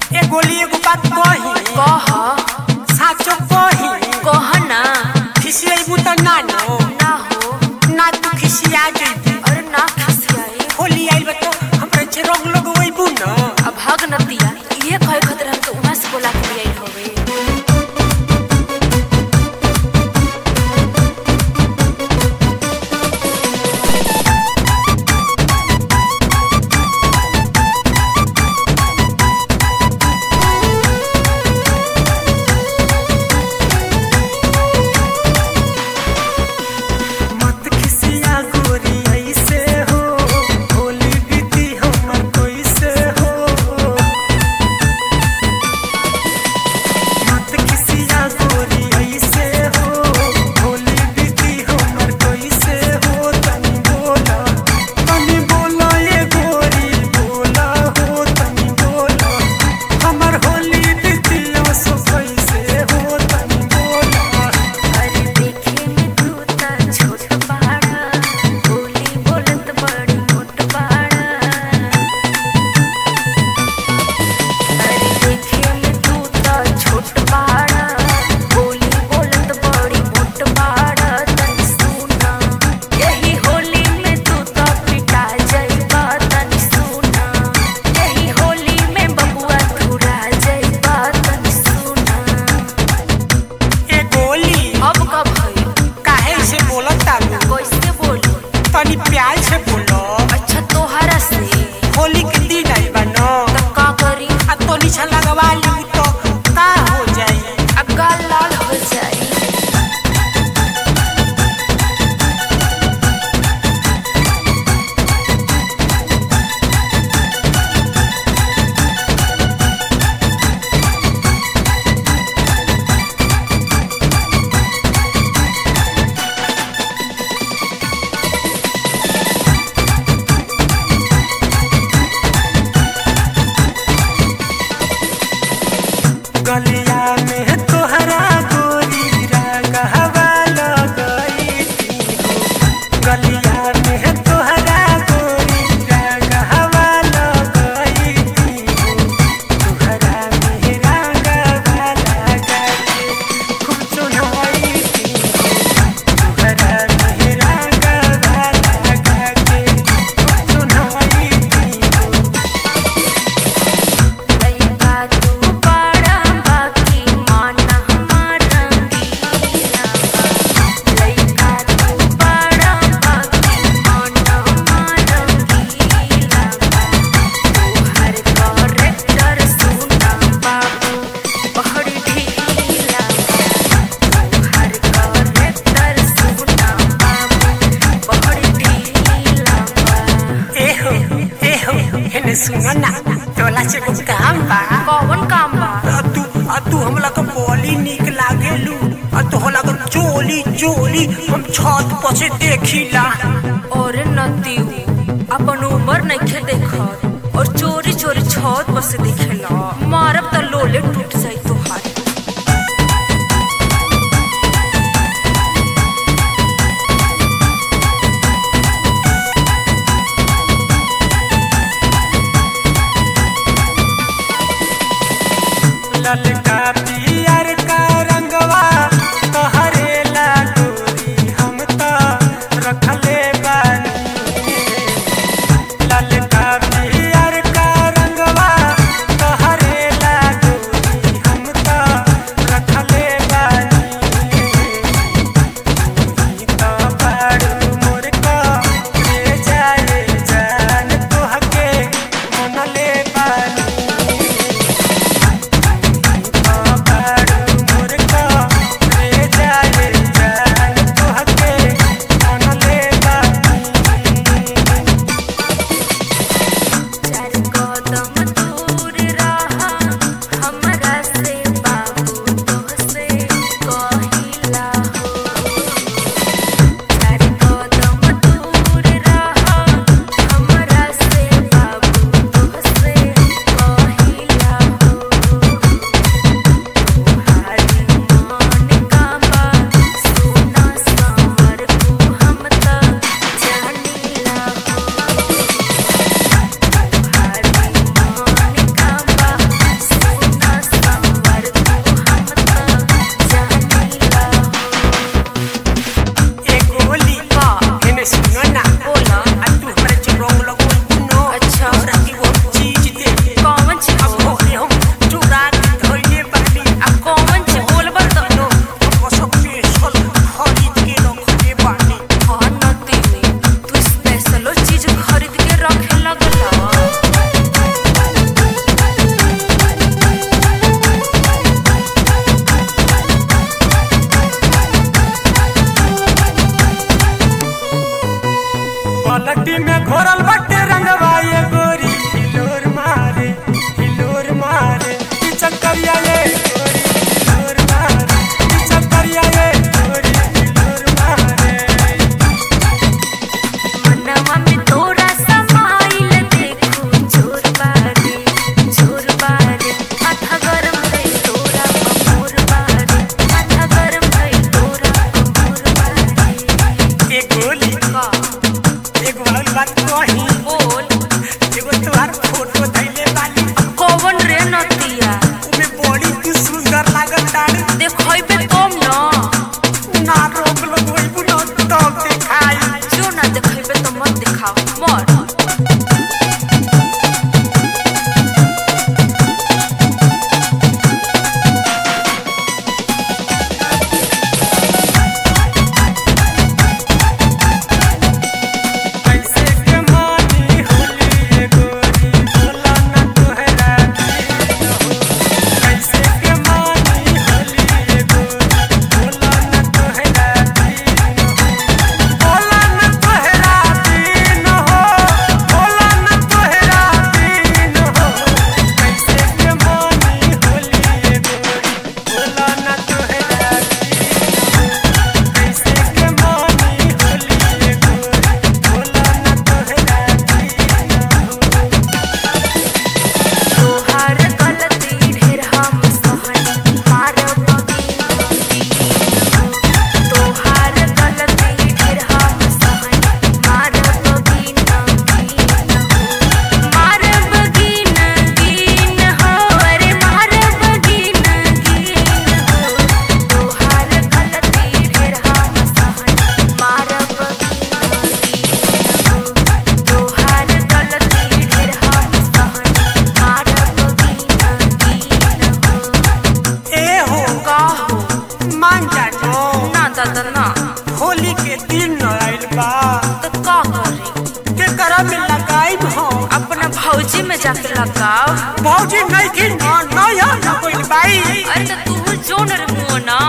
ए गोली एगो बात कही कह साचो कही कह ना खिसियबू त ना नो ना हो ना तू खिसिया जइबू अरे ना खिसियाई होली आइल बा तो हमरे छे रंग लगवैबू न अब भाग नतिया ये कहे खतर हमके उहाँ से बोला के लिए हवे मत खिसिया गोरी ऐसे हो होली बीती हमर कैसे हो मत खिसिया गोरी ऐसे हो होली बीती हमर कैसे हो तनी बोला तनी बोला ये गोरी बोला हो तनी बोला हमर होली बीती सो कैसे हो तनी बोला अरे देखे में तू ता छोट बाड़ा बोली बोलत बड़ी मोट बाड़ा अरे देखे में तू ता छोट बाड़ा बोली बोलत बड़ी मोट बाड़ा तनी सुना यही होली में तू ता पिटा जाइबा तनी सुना यही होली में बबुआ तू रा जाइबा तनी सुना ए गोली अब कब भई काहे से बोलत तालू कैसे बोलू तनी प्यार से बोलो अच्छा तोहरा से होली के दिन आई बा न तब का करी आ तो नीचा लगवा लू तो का हो जाई अब गाल लाल हो जाई गलिया में तोहरा गोरी रंगवा लगई थी गलिया में तोहरा गोरी रंगवा लगई थी तोहरा में रंगवा लगा के खूब चुनवई थी तोहरा में रंगवा लगा के खूब चुनवई थी लइका तू बड़ा बाकी माना हमार रंगीला लइका तू बड़ा बाकी माना हमार रंगीला तोहर करेक्टर सुना बाबू बड़ी ढीला तोहर करेक्टर सुना बाबू बड़ी ढीला एहो एहो हेने सुनो ना तोला से कुछ काम बा कौन काम बा आ तू आ तू हमला के बोली निक लागेलू आ तो होला के चोली चोली हम छत पर से देखिला और नतीऊ अपन उम्र नइखे देखत और चोरी चोरी छत पर से देखेला मारब त लोले टूट जाई तोहार ललका पियर का रंगवा तहरे ला गोरी हम तो रखले बानी ललका पियर का रंगवा तहरे ला गोरी हम तो रखले बानी तो बाड़ू मोर को ले जाए जान तोहके मनले बानी जाके लगाओ भौजी नहीं की ना ना यार ना कोई बाई अरे तो तू जोन रे मुंह ना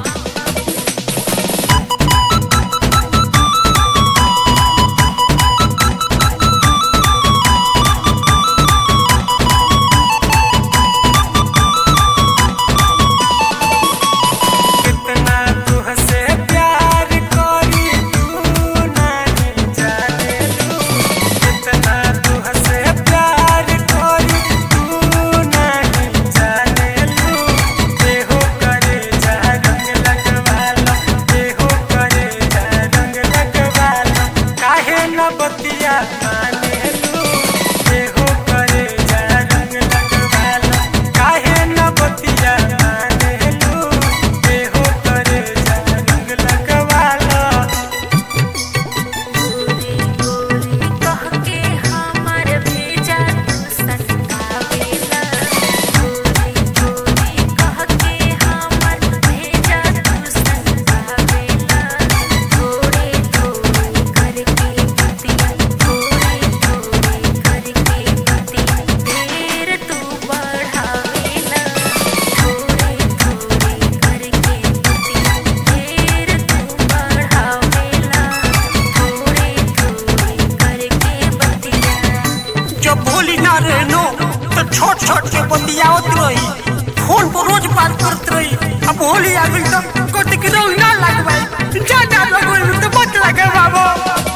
कितना तुहसे प्यार करी तू नहीं जाने लू कितना तुहसे प्यार करी तू नहीं जाने लू देहो करे जा रंग लगवाला देहो करे जा रंग लगवाला काहे न बतिया माने लू देहो करे जा रंग लगवाला काहे न बतिया माने लू देहो करे जा रंग लगवाला गोरी गोरी कह के हमर भेजा तू सनकावेला गोरी गोरी कह के हमर भेजा तू सनकावेला थोड़े थोड़े करके पतिया थोड़े थोड़े करके पतिया देर तू बढ़ावेला थोड़े थोड़े करके पतिया देर तू बढ़ावेला थोड़े थोड़े करके बतिया जब भोली ना रहनो तो छोट छोट के बतियावत रही फोन पर रोज बात करत रही अब होली आ गई तो कोटी के रंग ना लगवाई जा जा लगवाई तो मत लगे बाबू